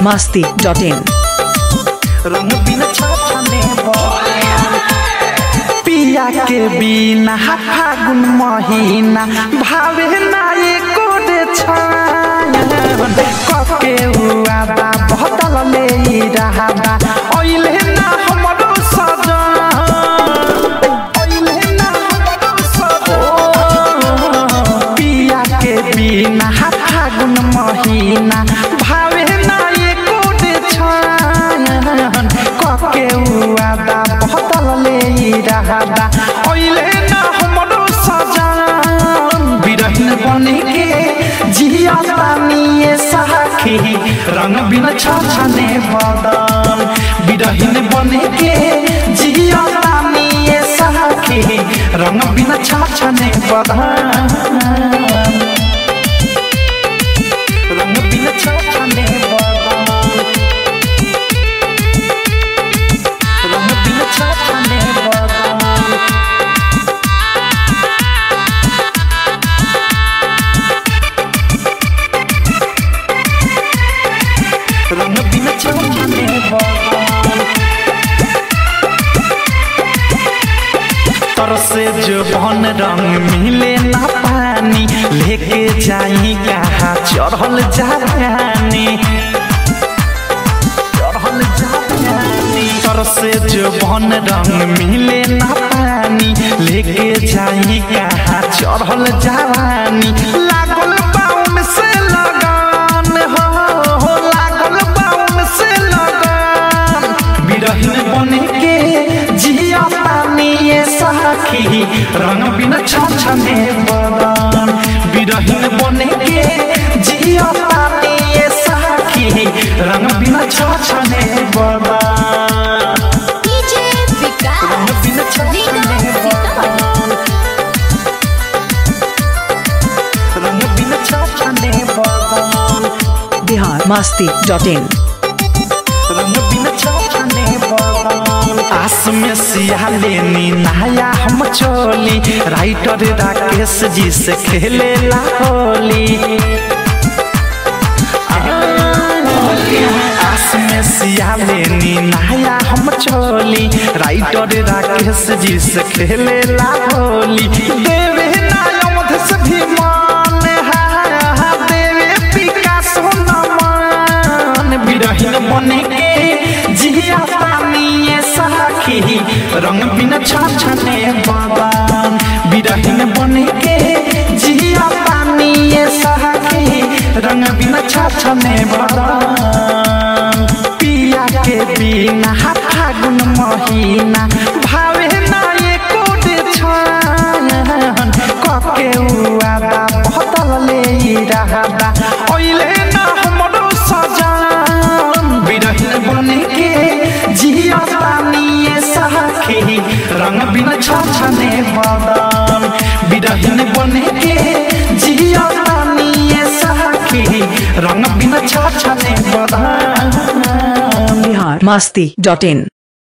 masti.in रंग बिन छाछने पिया के बिना फागुन महीना भावे ना एको रे छायन कके हुआ बा बदल ले ई रहा बा ओइले ना हमरो सजन ओइले ना हमरो सजन पिया के बिना फागुन महीना भावे ना एको रे छायन कके हुआ बा बदल ले ई रहा बा ओइले ना हमरो सजन बिरहिन बने के जिया तानिए सखी रंग बिन छछने बदन बिरहिन बने के जिया तानिए सखी रंग बिन छछने बदन रंग बिन छछने बदन रंग बिन छछने बदन रंग बिन छछने बदन तरसे जो बन रंग मिले ना पानी लेके जाई कहा चढ़ल जानी चढ़ल जानी तरसे जो बन रंग मिले ना पानी लेके जाई कहा चढ़ल जवानी लागल बाउन से लगान हो हो लागल बाउन से लगान बिरहिन बने के जिया पानी ये सखी रंग बिन छछने बदन बिरहिन बने के जिया पानी ये सखी रंग बिन छछने बदन डीजे विकास रंग बिन छछने बदन रंग बिन छछने बदन Bihar masti.in रंग बिन छछने बदन आस में सिया लेनी नया हम चोली राइटर राकेश जी से खेले ला होली आस में सिया लेनी नया हम चोली राइटर राकेश जी से खेले ला होली देवे नायमध से भी मान हा देवे पिकासो नमन बिरहिन बने के जिया पानी ये सखी रंग बिन छछने बदन बिरहिन बने के जिया पानी ये सखी रंग बिन छछने बदन पिया के बिना फागुन महीना भावे ना एको रे छायन कके हुआ बा बदल ले ई रहा बा ओइले ना हमरो सजन बिरहिन बने के जिया पानी ये सखी रंग बिन छछने बदन बिरहिन बने के जिया पानी ये सखी रंग बिन छछने बदन Bihar masti.in